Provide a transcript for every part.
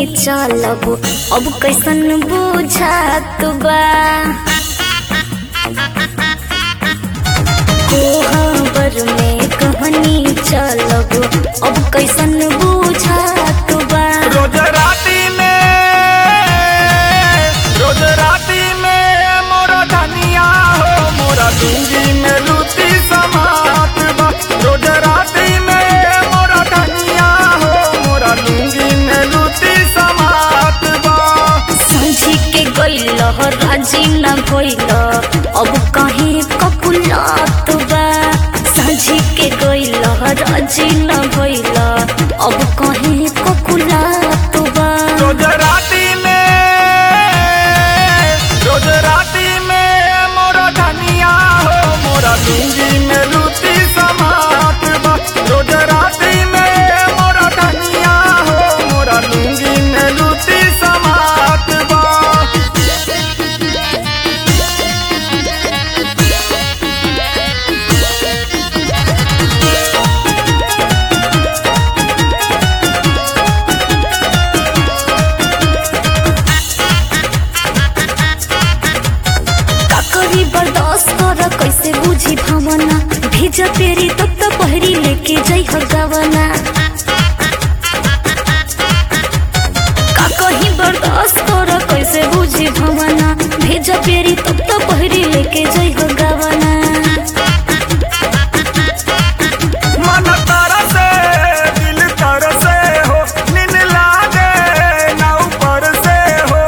चलब अब कैसन बुझात बा कोहबर में कहनी चलब अब कैसन बुझात बा रोज राती में रोज राती में मोरा धनिया हो मोरा लुंगी में लूटी समात बा रोज राती में मोरा धनिया हो मोरा लुंगी में लूटी समात बा समझी के गइल राजी न भइल अब कहीं कपुलात बा समझी के गइल राजी न भइल अब कहीं कपुलात बा रोज राती में रोज राती में मोरा धनिया हो मोरा लुंगी में लूटी समात बा रोज राती में मोरा धनिया हो मोरा लुंगी में लूटी समात बा का करी बर्दाश्त कर कैसे बुझी भावना भेज तेरी तब तो पहरी लेके जाइ हो गवना का कहीं बर्दाश्त कर कैसे बुझी भावना भेज तेरी तब तो पहरी लेके जाइ हो गवना मन तरसे दिल तरसे हो नींद लागे ना ऊपर से हो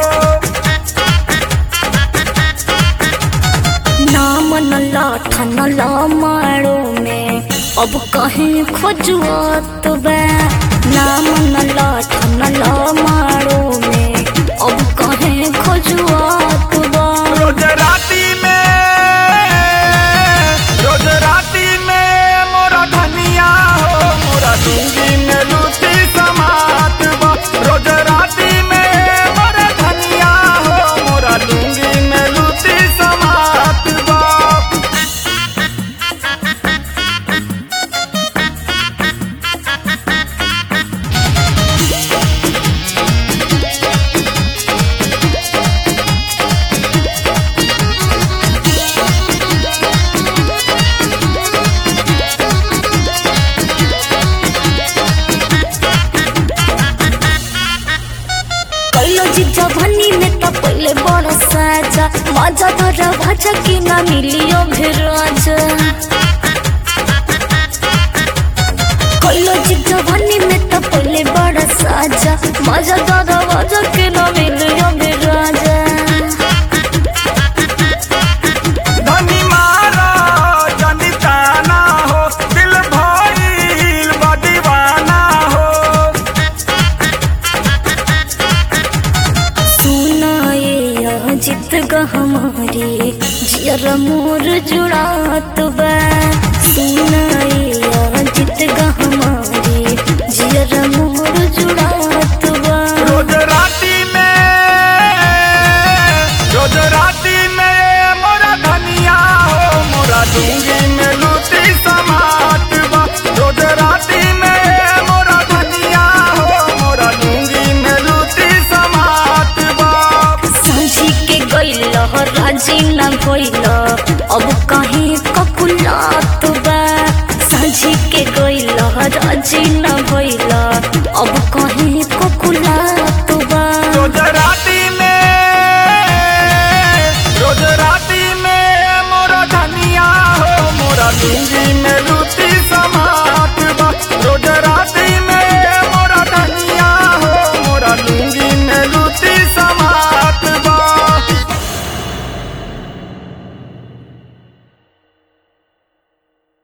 नाम न लाठ न मारो में अब कहीं खोजुआत बा नाम न लाठ न मारो में अब कहीं खोजुआत बा रोज राती में रोज राती में मोरा धनिया हो मोरा लुंगी में लूटी समात बा रोज राती में मोरा धनिया हो मोरा लुंगी में लूटी समात बा कैलो जीजा भनी में तो पहले बड़ा साजा मजा तो भाजा की ना मिलियो फिर राजा कैलो जीजा भनी में तो पहले बड़ा साजा मजा तो भाजा की ना मिलियो फिर राजा धनी मारा जानी ताना हो दिल भइल बा दीवाना हो सुनाए यह जित हमारे जियर मोर जुड़ात बा सुनाए यह जित हमारे जियर मोर जुड़ात बा रोज राती में रोज राती में मोरा धनिया हो मोरा लुंगी में लूटी समात बा रोज राती में मोरा धनिया हो मोरा लुंगी में लूटी समात बा समझी के गइल राजी न भइल अब कहीं कपुलात बा समझी के गइल राजी न भइल